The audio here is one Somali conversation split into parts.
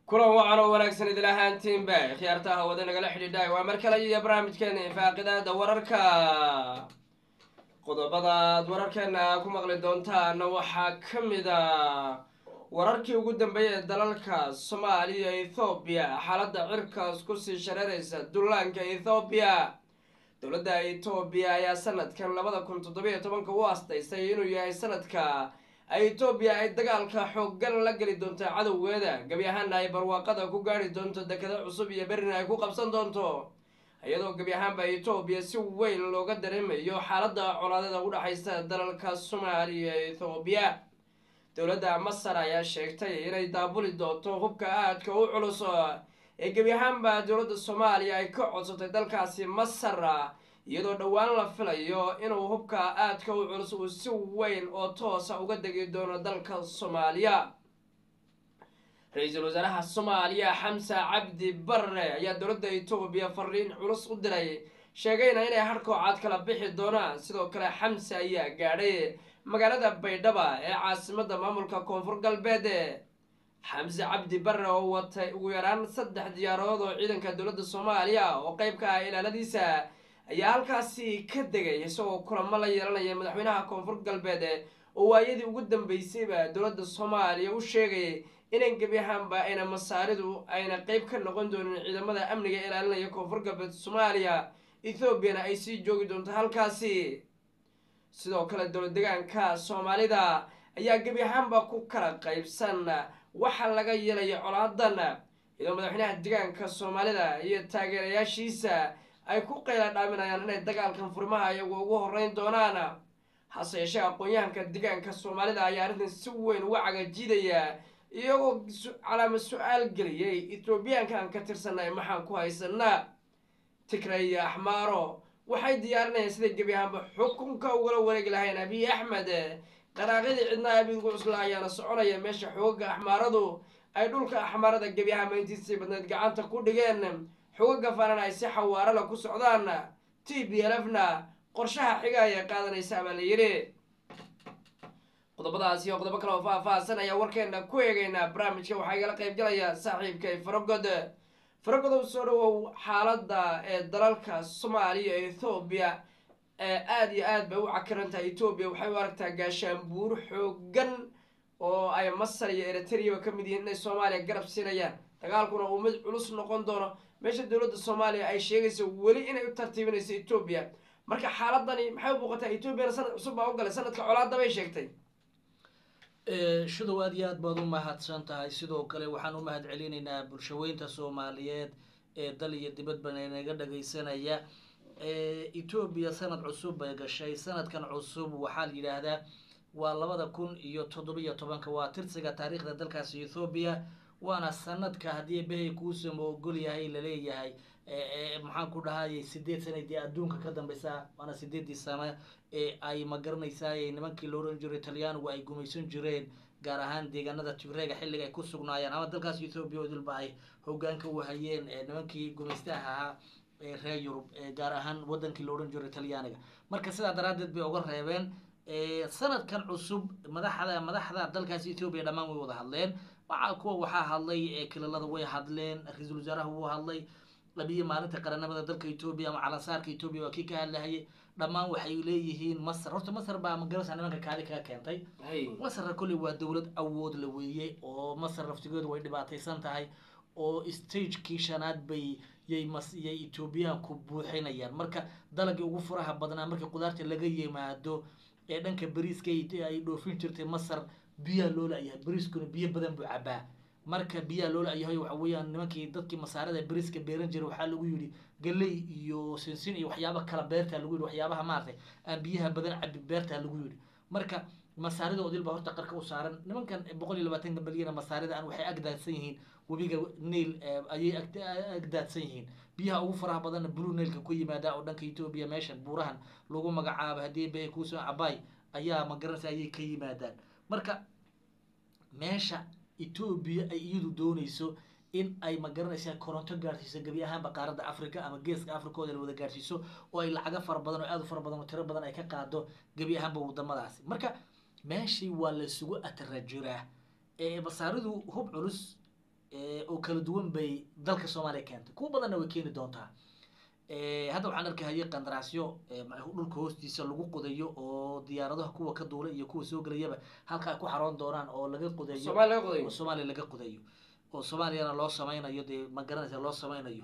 kulan wacan oo wanaagsan idil ahaantiinba khiyaartaha wada nagala xidhiidhay waa mar kale iyo barnaamijkeena ifaaqidaada wararka qodobadaad wararkeena ku maqli doontaana waxaa ka mid a wararkii ugu dambeeyay ee dalalka soomaaliya ethoobiya xaaladda cirkaas kusii shareeraysa dullaanka ethoobiya dowladda etoobiya ayaa sanadkan labada kun toddobiyo tobanka u astaysay inuu yahay sanadka etoobiya ay dagaalka xooggan la geli doonto cadowgeeda gebi ahaana ay barwaaqada ku gaari doonto dekado cusub iyo berina ay ku qabsan doonto iyadoo gebi ahaanba etoobiya si weyn looga dareemayo xaaladda colaadada u dhexaysa dalalka soomaaliya ee ethoobiya dowladda masar ayaa sheegtay inay daabuli doonto hubka aadka u culus ee gebi ahaanba dowladda soomaaliya ay ka codsatay dalkaasi masar iyadoo dhowaan la filayo inuu hubka aadka u culus uu si weyn oo toosa uga degi doono dalka soomaaliya ra-iisul wasaaraha soomaaliya xamsa cabdi barre ayaa dowladda etoobiya fariin culus u diray sheegayna inay harkoocaad kala bixi doonaan sidoo kale xamse ayaa gaadhay magaalada baydhaba ee caasimada maamulka koonfur galbeed xamse cabdi barre oo watay ugu yaraan saddex diyaaradood oo ciidanka dowladda soomaaliya oo qeyb ka ah ilaaladiisa ayaa halkaasi ka degay isagoo kulamo la yeelanaya madaxweynaha koonfur galbeed oo waayadii ugu dambeysayba dowladda soomaaliya u sheegay inan gebi ahaanba ayna masaaridu ayna qeyb ka noqon doonin ciidamada amniga ilaalinaya koonfur galbeed soomaaliya ethoobiana ay sii joogi doonto halkaasi sidoo kale dowlad degaanka soomaalida ayaa gebi ahaanba ku kala qeybsan waxa laga yeelaya colaadan iyadoo madaxweynaha degaanka soomaalida iyo taageerayaashiisa ay ku qayla dhaaminayaan inay dagaalkan furimaha iyagu ugu horeyn doonaan hase yeeshee aqoon-yahanka degaanka soomaalida ayaa arrintan si weyn uga cagajiidaya iyagoo calaama su-aal geliyay etoobiyaankan ka tirsanay maxaan ku haysanaa tigray iyo axmaaro waxay diyaarinayaan siday gebi ahaanba xukunka ugala wareegi lahayn abiy axmed qaraaqyadii cidnaha abigu cusla ayaana soconaya meesha xoogaga axmaaradu ay dhulka axmaarada gebi ahaanba intiisii badneed gacanta ku dhigeen xogaga fanan ay si xawaarala ku socdaan t b lfna qorshaha xiga ayay qaadanaysaa baa la yidhi qodobadaas iyo qodobo kale oo faah-faahsan ayaa warkeena ku eegaynaa barnaamijka waxaa igala qayb galaya saaxiibkay faragod faragodow soo dhawow xaaladda ee dalalka soomaaliya ethoobiya ee aada iyo aad bay u cakirantahay etoobiya waxay u aragtaa gaashaanbuur xoogan oo ay masar iyo eritreyaba ka mid yihiin inay soomaaliya garab siinayaan dagaalkuna uu mid culus noqon doono meesha dowladda soomaaliya ay sheegayso weli inay u tartiibinayso etoobiya marka xaaladani maxay u muuqataa etoobiyana sanad cusub baa u galay sanadka colaada bay sheegtay shadow aad iyo aad baad u mahadsan tahay sidoo kale waxaan u mahad celinaynaa bulshaweynta soomaaliyeed ee dal iyo dibadban naga dhagaysanaya etoobiya sanad cusub bay gashay sanadkan cusub waxaa la yidhaahdaa waa labada kun iyo toddobiyo tobanka waa tirsiga taariikhda dalkaasi ethoobiya waana sanadka haddii behay kuusama ogol yahay laleeyahay maxaan ku dhahayay sideed sanadii adduunka ka dambeysa waana sideedii sano ee ay magaranaysaay nimankii la oran jiray talyaanigu ay gumaysan jireen gaar ahaan deegaanada tigreega xilliga ay ku sugnaayeen ama dalkaas ethoobiya oo dilba ay hogaanka u hayeen nimankii gumaystaha ahaa ee reer yurub gaar ahaan wadankii la ohan jiray talyaaniga marka sidaa daraadeed bay uga reebeen sanadkan cusub madaxda madaxda dalkaas ethoobiya dhammaan way wada hadleen waxa kuwa waxaa hadlay kililada way hadleen ra-iisul wasaaraha wuu hadlay labiyi maalinta qaranimada dalka etoobiya ama calansaarka etoobiya waa kii ka hadlahayay dhammaan waxay leeyihiin masar horta masar baa magarasa nimanka kaadi kaga keentay masarna kolley waa dowlad awood la weeyey oo masar laftigeedu way dhibaataysan tahay oo stagekii shanaad bay yay mas yay etoobiyaanku buuxinayaan marka dalagii ugu furaha badnaa markii qudaarta laga yimaado ee dhanka beriiska ay dhoofin jirtay masar biyaa loo la-yahay beriiskuna biyo badan buu cabaa marka biyaa loo la-yahay waxa weeyaan nimankii dadkii masaarada beriiska beeran jiray waxaa lagu yidhi galey iyo sinsin iyo waxyaaba kala beertaa lagu yidhi waxyaabaha maaragtay aan biyaha badan cabi beertaa lagu yidhi marka masaarida odil baa horta qarka u saaran nimankan boqol iyo labaatanka milyana masaarida aan waxay agdaadsan yihiin webiga nail ayay agdaadsan yihiin biyaha ugu faraha badanna blue nailka ku yimaada oo dhanka etoobiya meeshan buurahan lagu magacaabo haddii bay kuusoo cabay ayaa magaranaysa ayay ka yimaadaan marka meesha etoobiya ay iyadu doonayso in ay magaranaysaa koronto gaarsiiso gebi ahaanba qaaradda africa ama geeska africooda la wada gaarsiiso oo ay lacago fara badan oo aad u fara badan oo tiro badan ay ka qaado gebi ahaanba wadamadaasi marka meeshii waa laysugu atarajiraa masaaridu hub culus oo kala duwan bay dalka soomaaliya keentay kuwa badanna way keeni doontaa hadda waxaan arkahayay qandaraasyo dhulka hoostiisa lagu qodayo oo diyaaradaha kuwa ka duula iyo kuwa soo gelayaba halka ay ku xaroon doonaan oo laga qodayo soomaaliya laga qodayo oo soomaaliya laga qodayo oo soomaaliyana loo sameynayo dee ma garanaysa loo sameynayo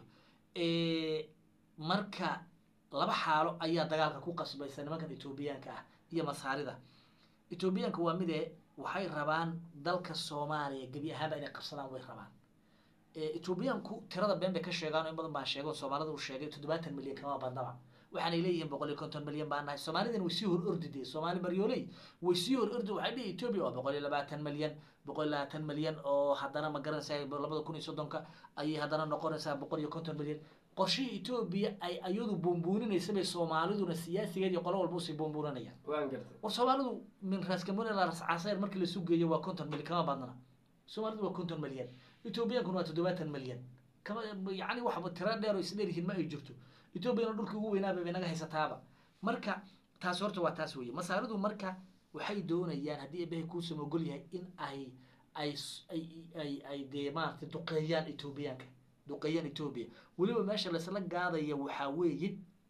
marka laba xaalo ayaa dagaalka ku qasbaysa nimankan etoobiyaanka ah iyo masaarida etoobiyaanka waa mide waxay rabaan dalka soomaaliya gebi ahaanba inay qabsadaan way rabaan etoobiyaanku tirada been bay ka sheegaan oo in badan baan sheego soomaalida uu sheegay toddobaatan milyan kama badnaba waxaanay leeyihiin boqol iyo konton milyan baan nahay soomaalidana way sii hor ordi dee soomaali baryooley way sii hor ordi waxay dhihi etoobiya waa boqol iyo labaatan milyan boqol iyo labaatan milyan oo haddana ma garanaysaa labada kun iyo soddonka ayay haddana noqonaysaa boqol iyo konton milyan qorshihii etoobiya ay ayadu buunbuuninaysa bay soomaaliduna siyaasigeed iyo qolo walba usii buunbuuninayaan waan gartay war soomaalidu min raaskamon ilaa rascaseer markii la sugeeyo waa konton milyan kama badnana soomaalidu waa konton milyan ethoobiyankuna waa toddobaatan milyan kama yacni waxba tira dheer oo isdheer yihiin ma ay jirto etoobiyana dhulkii ugu weynaaba bay naga haysataaba marka taas horta waa taas weeye masaaridu marka waxay doonayaan haddii ebehay kuusam ogol yahay in ay ay ay ay ay dee maaragtay duqeeyaan etoobiyaanka duqeeyaan etoobiya weliba meesha laisla gaadaya waxaa weeye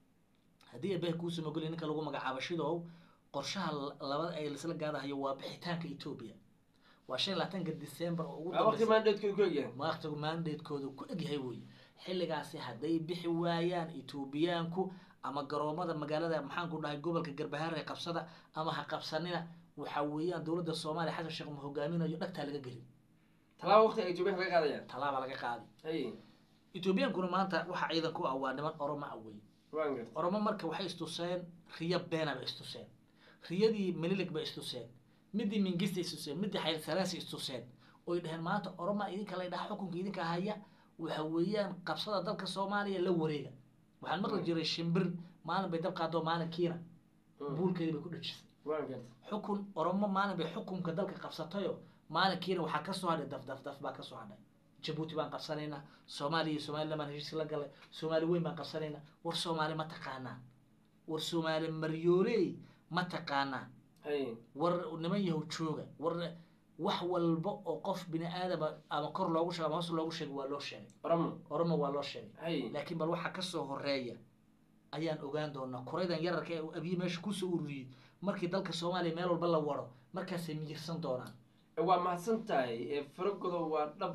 haddii ebehay kuusam ogol yahay ninka lagu magacaabo shidow qorshaha labada ay laisla gaadahayo waa bixitaanka etoobiya waa shan iyo labaatanka december oo ugu waqti maandheedkooda ku egyahay waqtigu maandeedkooda ku egyahay weye xilligaasi hadday bixi waayaan etoobiyaanku ama garoomada magaalada maxaanku dhahay gobolka garbahaare qabsada ama ha qabsanina waxa weeyaan dowladda soomaaliya xasan sheekh ma hogaaminayo dhagtaa laga gelin talaaba waqti ay etoobiyaanka laga qaadayaan tallaaba laga qaadi hay etoobiyaankuna maanta waxa ciidan ku ah waa niman oromo ah wey waan gartay oromo marka waxay istuseen riyo beena bay istuseen riyadii melilig bay istuseen midii mingista istuseen midii xaylsalaasi istuseen oy dhaheen maanta oroma idinka la dhaha xukunka idinka haya waxa weeyaan qabsada dalka soomaaliya la wareega waxaan maqli jiray shimbir maalin bay dab qaado maalinkiina buulkeedii bay ku dhajisay waan gartay xukun oromo maalin bay xukunka dalka qabsatayo maalinkiina waxaa kasoo hadhay daf daf daf baa kasoo hadhay jabuuti baan qabsanaynaa soomaaliya iyo somaliland baan heshiis la galay soomaali weyn baan qabsanaynaa war soomaali ma taqaanaa war soomaali maryooley ma taqaanaa hay war niman yahow jooga war wax walba oo qof bini aadama ama kor loogu sheego ama hoos loogu sheego waa loo sheegay oromo oromo waa loo sheegay hay laakiin bal waxa kasoo horeeya ayaan ogaan doonaa kuraydan yararka ee abiyi meesha kusoo ururiyey markii dalka soomaaliya meel walba la waro markaasay miyirsan doonaan waa mahadsan tahay faragodo waa dhab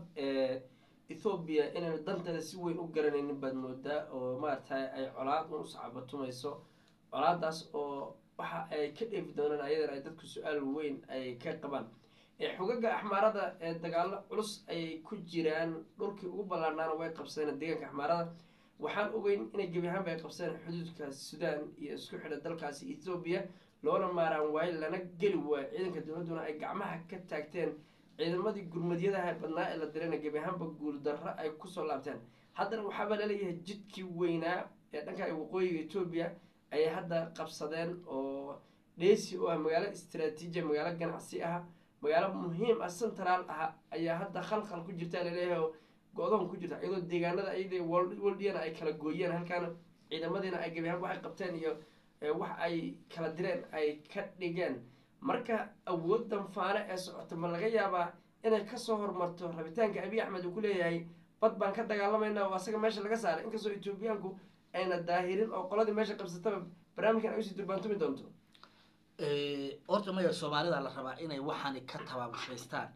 ethoobiya inaynu danteeda si weyn u garanaynin baad moodaa oo maaragtay ay colaad un usacabatumayso colaadaas oo waxa ay ka dheefi doonaan ayadana ay dadku su-aal weyn ay ka qabaan xogaga axmaarada ee dagaalo culus ayay ku jiraan dhulkii ugu ballaarnaana way qabsadeen deegaanka axmaarada waxaan ogeyn inay gebi ahaanba ay qabsadeen xuduudka sudan iyo isku xidha dalkaasi ethoobiya loona maaraan waayo lana geli waayo ciidanka dowladduna ay gacmaha ka taagteen ciidamadii gurmadyadaha badnaa ee la dirayna gebi ahaanba guuldarro ay kusoo laabteen haddana waxaaba laleeyahay jidkii weynaa ee dhanka waqooyiga etoobiya ayay hadda qabsadeen oo dheysi oo ah magaalo istraatiijiya magaalo ganacsi ah magaalo muhiim ah central ah ayaa hadda khalkhal ku jirta laleeyahay oo go-doon ku jirta iyadoo deegaanada ayada woldiyana ay kala gooyeen halkaana ciidamadiina ay gebi ahaan waxay qabteen iyo wax ay kala direen ay ka dhigeen marka awooddan faane ee socota ma laga yaabaa inay kasoo hormarto rabitaanka abiy axmed uu ku leeyahay bad baan ka dagaalamayna oo asaga meesha laga saaray inkastoo etoobiyaanku ayna daahirin oo qoladii meesha qabsataba barnaamijkan ay usii durbaantumi doonto horta maya soomaalida la rabaa inay waxaani ka tabaabushaystaan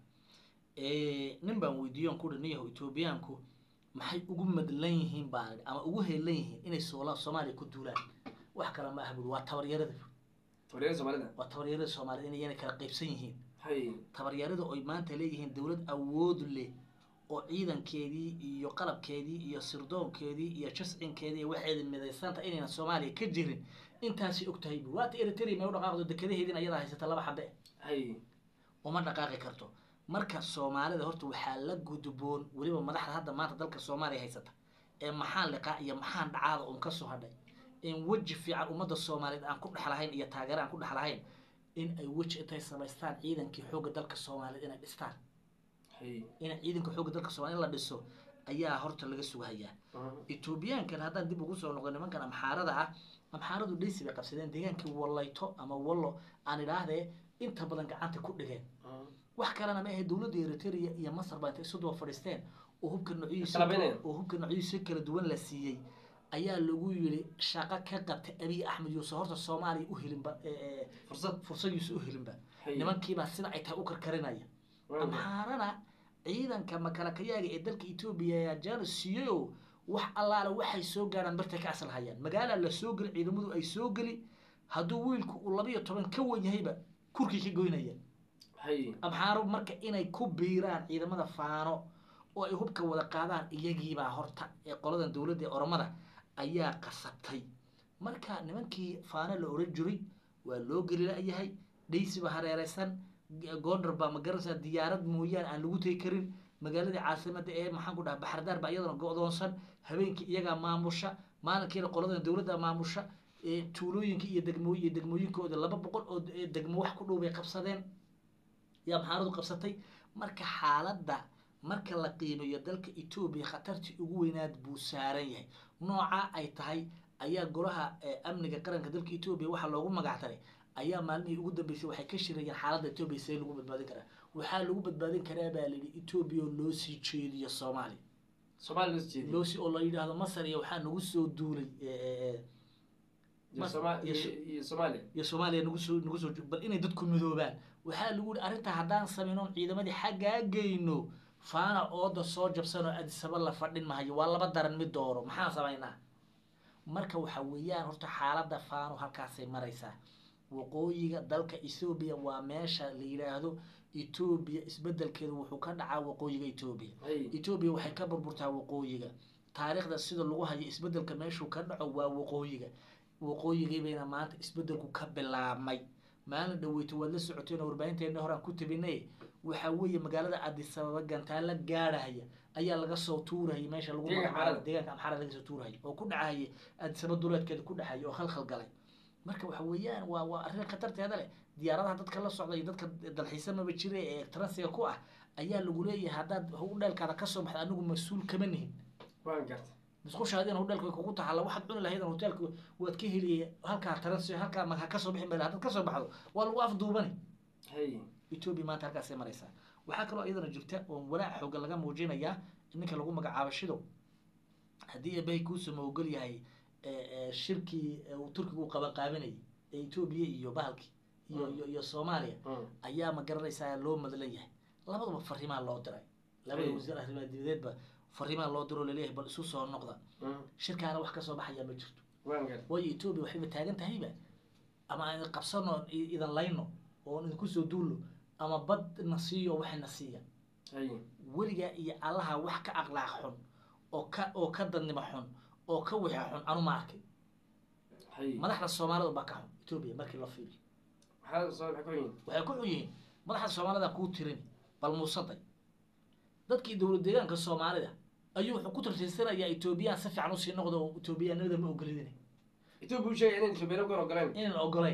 nin baan weydiiyon ku dhan yaho etoobiyaanku maxay ugu madlan yihiin baan ama ugu heelan yihiin inay soola soomaaliya ku duulaan wax kale ma aha buri waa tabaryarada tabaryarada soomaalida waa tabaryarada soomaalida inayna kala qaybsan yihiin hay tabaryarada oy maanta leeyihiin dowlad awood leh oo ciidankeedii iyo qalabkeedii iyo sirdoonkeedii iyo jascinkeedii iyo waxeeda midaysanta inayna soomaaliya ka jirin intaasi og tahay buri waata eritrea may u dhaqaaqdo dekadaheediin ayadaa haysata laba xabe hay uma dhaqaaqi karto marka soomaalida horta waxaa la gudboon weliba madaxda hadda maanta dalka soomaaliya haysata ee maxaan liqaa iyo maxaan dhacaada un kasoo hadhay in weji fiican ummadda soomaaliyeed aan ku dhex lahayn iyo taageero aan ku dhex lahayn in ay weji intay samaystaan ciidankii xoogga dalka soomaaliyeed inay dhistaan hay in ciidanka xoogga dalka soomaliya in la dhiso ayaa horta laga sugahayaa etoobiyaankan haddaan dib ugu soo noqdo nimankan amxaarada ah amxaaradu dheysi bay qabsadeen deegaankii wallayto ama wallo aan idhaahdee inta badan gacanta ku dhigeen wax kalena ma ahe dowladda eritrea iyo masar baa intay isu daba fadhiisteen oo hubka noocyadiisa Kalabaynaya. oo hubka noocyadiisa kala duwan la siiyey ayaa lagu yiri shaqo ka qabta abiy axmed yuusuf horta soomaaliya u helinba ee, ee, fursad fursad yuusuf u helinba Haye. nimankiibaa sida ay tahay u karkarinaya Waa maxay? amhaarana ciidanka makalakayaaga ee dalka etoobiya ayaa jaana siiyey oo wax allaale waxay soo gaaraan bartay ka asal hayaan magaala la soo geli ciidamadu ay soo geli hadduu wiilku uu labiyo toban ka wen yahayba kurkii ka goynaya Haye. amxaaro marka inay ku biiraan ciidamada faano oo ay hubka wada qaadaan iyagiibaa horta ee qoladan dowladda ee oromada ayaa qasabtay marka nimankii faano la oran jiray waa loo geli la-yahay dhaysiba hareereysan gondar baa magaranaysaa diyaarad mooyaane aan lagu tegi karin magaaladii caasimada ee maxaan ku dhaha baxardaar baa iyadana go-doonsan habeenkii iyagaa maamusha maalinkiina qoladan dowladda maamusha ee tuulooyinka iyo degmo iyo degmooyinkooda laba boqol oo de- degmo wax ku dhow bay qabsadeen yaa maxaaradu qabsatay marka xaaladda marka la qiimeeyo dalka etoobiya khatartii ugu weynaad buu saaran yahay nooca ay tahay ayaa golaha eh, amniga qaranka dalka etoobiya waxaa loogu magactaray ayaa maalmihii ugu dambeysay waxay ka shirayeen xaaladda etoobiya see lagu badbaadin karaa waxaa lagu badbaadin karaa baa layidhi etoobiya oo loo sii jeediyo soomaaliya Soomaali loo jeediyo. loo sii oo la yidhaahdo masar iyo waxaa nagu soo duulay eh, eh, eh, Iyo Mas- Soma- iyo- iyo- iyo Soomaaliya. iyo soomaaliya nagu soo nagu soo bal inay dadku midoobaan waxaa lagu yihi arrintaa haddaan samayno ciidamadii xaggaa geyno faana ooda soo jabsan oo adisaba la fadhin mahayo waa laba daran mid dooro maxaan samaynaa marka waxa weeyaan horta xaaladda faano halkaasay maraysaa waqooyiga dalka ethoobiya waa meesha la yidhaahdo etoobiya isbedelkeedu wuxuu ka dhacaa waqooyiga etoobiya Haye. etoobiya waxay ka burburtaa waqooyiga taariikhda sida lagu hayo isbedelka meeshuu ka dhaco waa waqooyiga waqooyigii bayna maanta isbedelku ka bilaabmay maalin dhaweyto waad la socoteen oo warbaahinteena horaan ku tabinay waxa weeye magaalada adisababa gantaala gaadhahaya ayaa laga soo tuurahaya meesha lagu Deegaanka magacaabo Amxaarada. deegaanka amxaara laga soo tuurahaya oo ku dhacahaya adisaba duleedkeeda ku dhacaya oo khalkhal galay marka waxa weeyaan waa waa arrin khatarteeda leh diyaaradaha dadka la socda iyo dadka dalxiisamaba jira ee transiga ku ah ayaa lagu leeyahay haddaad hudheelkaada kasoo baxda anigu mas-uul kama nihin Waan gartay. musqushaadina hudheelka way kugu taxalla waxaad cuni lahayd hoteelka waad ka heliyay halkaa transi halkaa ma kasoo bixin baa haddaad kasoo baxdo waa lagu afduubani Haye. etoobiya maanta halkaasay maraysaa waxaa kaloo iyadana jirta oo walaac xoogan laga muujinayaa ninka lagu magacaabo shidow haddii eebay kuusama ogol yahay eh, eh, shirkii eh, uu turkigu qabanqaabinayay ee etoobiya iyo bahalkii iyo iyo iyo soomaaliya Mm. ayaa ma garanaysaa loo madlan yahay labaduba fariimaa loo diray labada Hey. wasiir arrimaha dibadeedba fariimaa loo diro laleeyahay bal isu soo noqda Mm. shirkaana wax kasoo baxayaa ma jirto Waan gartay. waayo etoobiya waxayba taagan tahayba ama aan qabsano i- idan layno oon idinku soo duulno ama bad na siiyo waxna siiya Haye. weligaa iyo allaha wax ka aqlaaq xun oo ka oo ka dadnimo xun oo ka wixi xun anu ma arkay Haye. madaxda soomaalida baa ka xun etoobiya markii loo fiiriyo Maxaa soo maxay ku yihiin? waxay ku xun yihiin madaxda soomaalida kuu tirin bal muusaday dadkii dowlad deegaanka soomaalida ayuu wuxuu ku tartiisanayaa etoobiyaan si fiican usii noqdo oo etoobiyaanimada ma ogolidin Ethiopia uu sheegay inay Ethiopia ku ogoleen. inaan ogolayn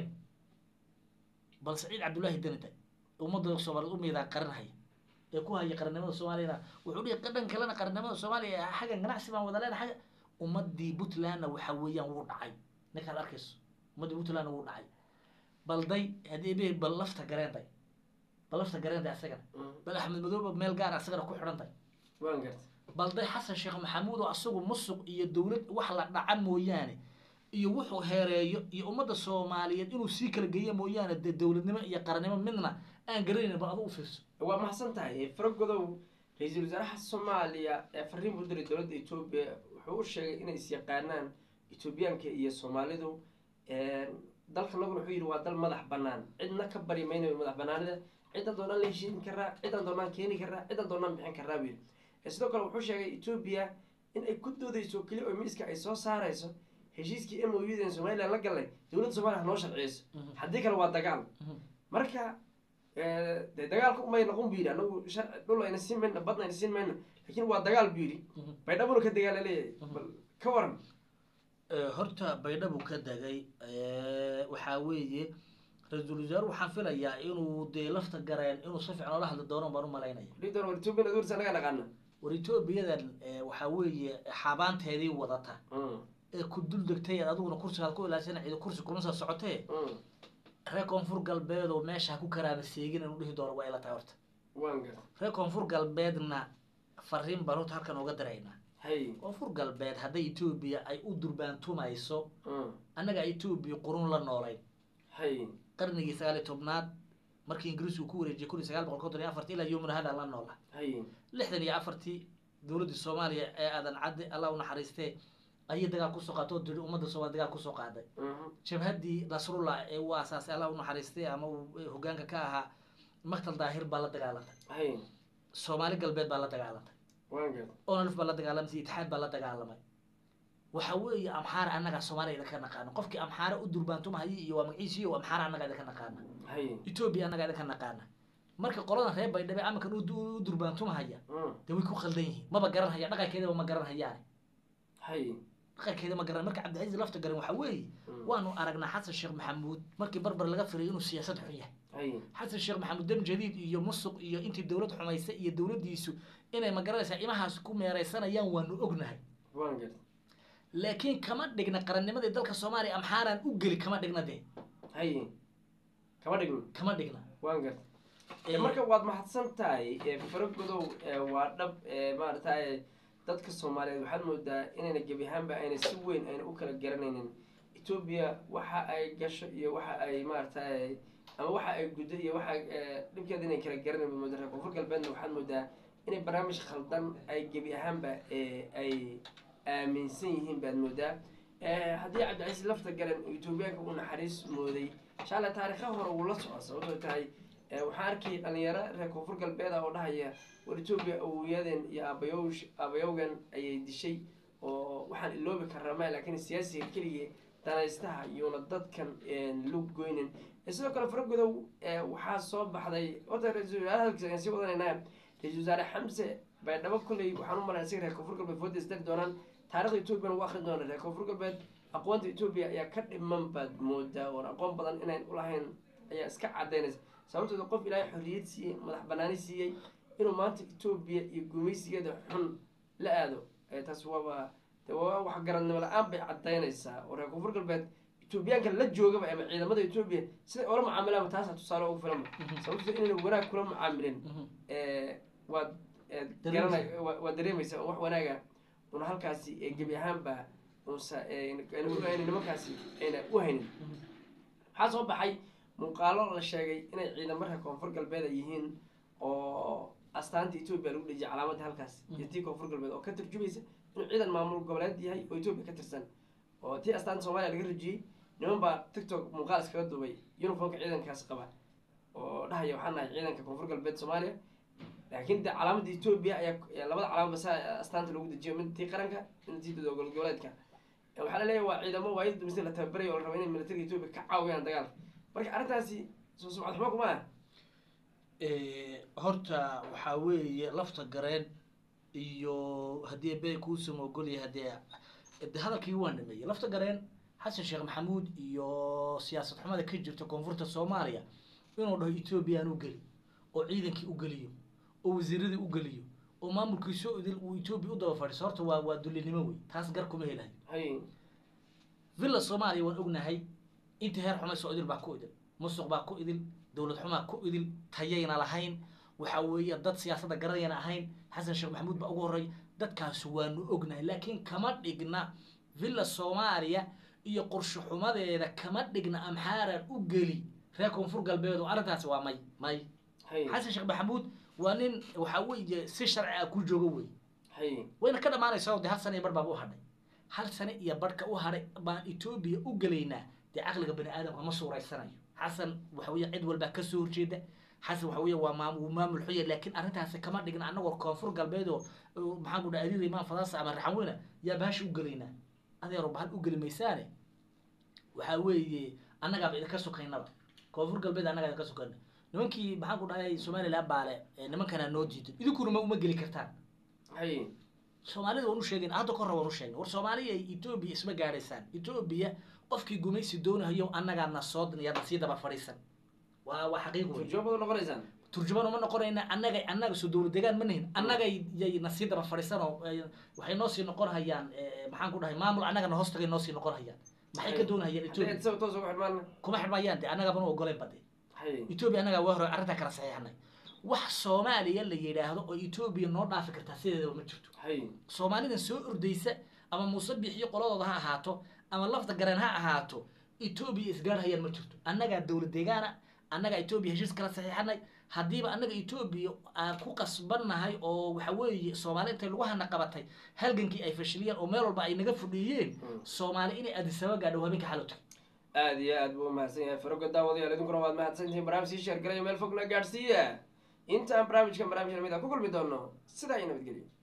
bal saciid cabdullaahi danita ummadda soomaaliyeed u miidaan qarinhaya ee ku haya qarannimada soomaaliyana wuxuu dhihi dhan kalena qarannimada soomaaliya xaggan ganacsi baan wada leenahay ummadii puntlandna waxa weeyaan wuu dhacay ninkaad arkayso ummaddii puntlandna wuu dhacay bal day haddii be bal lafta gareenday bal lafta gareenday asagana Mm. bal axmed madooba meel gaar ah asagana ku xidhanday Waan gartay. bal day xasan sheekh maxamuud oo asagu musuq iyo dowlad wax la dhaca mooyaane iyo wuxuu heereeyo iyo ummadda soomaaliyeed inuu sii kala geeyo mooyaane dee dowladnimo iyo qarannimo midna aan garanaynin bal adu u fiirso waa mahadsan tahay faragodow ra-iisul wasaaraha soomaaliya ee fariin buu diray dowladda etoobiya wuxuu u sheegay inay isyaqaanaan etoobiyaanka iyo soomaalidu dalkanaguna wuxuu yidhi waa dal madax banaan cidna ka bari maynayo madax banaanida cidan doonaan la heshiin karaa cidan doonaan keeni karaa cidan doonaan bixin karaa buu yidhi Eh, sidoo kale wuxuu sheegay etoobiya in ay ku doodeyso keli oo miiska ay soo saarayso heshiiskii m o u dan somalilan la galay dowladda soomaliya ha noo sharciyeyso haddii kale waa dagaal marka eh, dee dagaalka umay noqon bu yidhi anagu sharci dhul ayna siin mayna badna ayna siin mayna laakiin waa dagaal bu yidhi baydhabuna ka dagaala leeyahay bal ka waran Eh, horta baydhabu ka degay eh, waxaa weeye ra-iisul wasaare waxaan filayaa inuu dee lafta gareen inuu si fiican oola hadli doono baan u malaynaya dhihi doona war etoobiya dowladda anaga naqaana war etoobiyadan eh, waxaa weeye xabaanteedii wadata Mm, ee ku dul degtay aad adiguna kursigaad ku ilaashana ciido kursi kuma soo socotee mm. reer koonfur galbeed oo meesha ha ku karaaba seegin inuu dhihi doono waa ila tahay horta waan gar reer koonfur galbeedna fariin baan horta halkan uga diraynaa hay koonfur galbeed hadday etoobiya ay u durbaantumayso Mm. annaga etoobiya qurun la noolayn hay qarnigii sagaal iyo tobnaad markii ingiriisku ku wareejiyay kun iyo sagaal boqol konton iyo afartii ilaa yomina hada la noola hay lixdan iyo afartii dowladdii soomaaliya ee aadan cadde allah u naxariistee ayay dagaal kusoo qaatay oo diri ummadda soomaaliya dagaal kusoo qaaday Mhm. jabhaddii nasrullah ee uu aasaasay allah u naxariistay ama uu hogaanka ka ahaa maktal daahir baa la dagaalantay hay soomaali galbeed baa la dagaalantay waan gar onalf baa la dagaalamay itixaad baa la dagaalamay waxa weeye amxaara annaga soomaaliya idinka naqaana qofkii amxaara u durbaantumahaya iyo waa magaciisi iyo amxaara annaga idinka naqaana hay etoobiya annaga idinka naqaana marka qoladan reer baydhabe amakan u du- u durbaantumahaya Mm. dee way ku khaldan yihiin maba garan haya dhaqankeedaba ma garan hayaan hay dhaqankeeda ma garan marka cabdicasiis lafta garan waxa weeye Mm. waanu aragnaa xasan sheekh maxamuud markii barbar laga firay inuu siyaasad xun yahay hay xasan sheekh maxamuud dam jadiid iyo musuq iyo intii dowlad xumaysa iyo dowladdiisu inay ma garanaysaa imahaas ku meeraysanayaan waanu ognahay waan gar laakiin kama dhigna qarannimadii dalka soomaaliya amxaaraan u geli kama dhigna dee hay kama dhigno kama dhigna waan gar Ee, marka waad mahadsan tahay ee, faragodow ee, waa dhab ee, maaragtay dadka soomaaliyeed waxaad moodaa inayna gebi ahaanba ayna si weyn ayna u kala garanaynin etoobiya waxa ay gasho iyo waxa ay maaragtay ama waxa ay guddo iyo waxa ee, dhibkeeda inay kala garanayn baad moodaa reer koonfur galbeedna waxaad moodaa inay barnaamij khaldan ay gebi ahaanba ee, ay aaminsan yihiin baad moodaa Ee, haddii cabdicasiis lafta garan oo etoobiyaanka uu naxariis mooday insha allah taariikha hore wuu la socda sababtoo tahay ee, waxaan arkay dhalinyaro reer koonfur galbeed ah oo dhahaya war etoobiya awowyadeen iyo aabayowsh aabayowgan ayay dishay oo waxaan iloobi karnaa ma laakiin siyaasiga keligii danaystaha iyona dadkan een, lug goynin Ee, sidoo kale faragodow ee, waxaa soo baxday horta ra-iisul wasaaraha hadalkiisa ayaan sii wadanaynaa ra-iisul wasaare xamse baydhabo kolley waxaan u malaya isaga reer koonfur galbeed fooda isdari doonaan taarikhda etoobiyana ugu akrin doona reer koonfur galbeed aqoonta etoobiya ayaa ka dhiman baad moodaa oon aqoon badan inayn ulahayn ayaa iska cadaynaysa sababtooda qof ilaahay xorriyad siiyey madax banaani siiyey inuu maanta etoobiya iyo gumaysigeeda xun la aado ee taas waaba de waa wax garanimo la-aan bay cadaynaysaa oo reer koonfur galbeed etoobiyaanka la joogaba ama ciidamada etoobiya siday oola mucaamilaanba taasaa tusaale ugu filanba sababtooda inayna wanaag kula mucaamilin Mhm. ee, waad ee, Dareemaysa. garanay waa- waad dareemaysaa oo wax wanaaga una halkaasi ee gebi ahaanba unsa ayna nimankaasi ayna u haynin waxaa soo baxay muuqaalo la sheegay inay ciidamo reer koonfur galbeed ay yihiin oo astaanta etoobiya lagu dhejiyay calaamadda halkaas iyo tii koonfur galbeed oo ka turjumaysa inuu ciidan maamul goboleed yahay oo etoobiya ka tirsan oo tii astaanta soomaaliya laga rajiyey niman baa tiktok muuqaal iskaga duubay uniformka ciidankaas qaba oo dhahaya waxaan nahay ciidanka koonfur galbeed soomaaliya laakiin de calaamadda etoobiya ayaa ayaa labada calaamad basa astaanta lagu dejiyo mid tii qaranka mid tii dowlad goboleedka Ee, waxaa laleeyahay waa ciidamo waayada dumisay la tababarayo oo la rabo inay militariga etoobiya ka caawiyaan dagaalka marka arrintaasi soo sumcad xumo kuma ah Ee, horta waxaa weeye lafta gareen iyo haddii bey kuusama ogolyahay haddee de hadalkii waa dhameeyey lafta gareen xasan sheekh maxamuud iyo siyaasad xumada ka jirta koonfurta soomaaliya inuu dhaho ethoobiyan u geli oo ciidankii u geliyo oo wasiiradii u geliyo oo maamulkiisa idil uu etoobiya u daba fadhiiso horta waa waa dullinimo wey taas gar kuma helayo hay villa soomaaliya waan ognahay intii heer xumay soo idil baa ku idil musuq baa ku idil dowlad xumaa ku idil tayayna lahayn waxa weeye dad siyaasadda garanayana ahayn xasan sheekh maxamuud baa ugu horreey dadkaasi waanu ognahay laakiin kama dhigna villa soomaaliya iyo qorshe xumadeeda kama dhigna amxaaran u geli reer koonfur galbeed oo arrintaasi waa may may hay xasan sheekh maxamuud waa nin waxa weeye si sharci ah ku joogo wey hay wayna ka dhamaanaysaa oo dee hal sano iyo bar baaba u hadhay hal sano iyo barhka u hadhay baan etoobiya u gelaynaa dee caqliga bani aadamka ma suuraysanayo xasan waxa weeye cid walbaa kasoo horjeeda xasan waxa weeye waa maam wuu maamul xuya laakiin arrintaasi kama dhigna annagoo koonfur galbeed oo oo maxaan ku dhaha adiida imaan fadaasa ama raxanweyna yaa bahasha u gelaynaa adeero bahal u geli maysaane waxaa weeye annagaaba idinka sokaynaba koonfur galbeed annagaa idinka sokayna nimankii maxaan ku dhahay somaliland baale ee nimankana noo diidan idinkuna ma uma geli kartaan hay soomaalida waan u sheegin hadda ka hore waan u sheegin war soomaaliya etoobiya isma gaadhaysaan etoobiya qofkii gumaysi doonahayo annagaa na soo yaad na sii daba fadhiisan waa waa xaqiiq wey turjoobada noqonaysaan turjubaan uma noqonayna annaga annaga soo dowlad degaan ma nihin annagay yay na sii daba fadhiisan oo eh, waxay noo sii noqon hayaan eh, maxaan ku dhahay maamul annagana hoos tagay noo sii noqon hayaan maxay ka doonahayaan hadday etoobiya isaga toos ugu xidhmaan kuma xidhmayaan de annagaba nu ogoleen bade hay etoobiya annagaa waa hore arrintaa kala saxiixnay wax soomaaliya la yidhaahdo oo etoobiya noo dhaafi kartaa sideedaba ma jirto hay soomaalidan soo ordaysa ama muuse bixiyo qoladooda ha ahaato ama lafta gareen ha ahaato etoobiya isgaarhayaan ma jirto annagaa dowlad deegaana annagaa etoobiya heshiis kala saxiixanay haddiiba annaga etoobiya aan ku qasbannahay oo waxa weeye soomaali intay lagu hana qabatay halgankii ay fashiliyeen oo meel walba ay naga fudhiyeen soomaali inay adisaba gaadho habeenka xalowta aada iyo aad buu umahadsan yahay faroga daawadayaal idinkuna waad mahadsantihiin barnaamij sii sheergalaya meel fogna gaadhsiiya intaan barnaamijkan barnaamij lamid a ku kulmi doono sidaa iyo nabadgelyo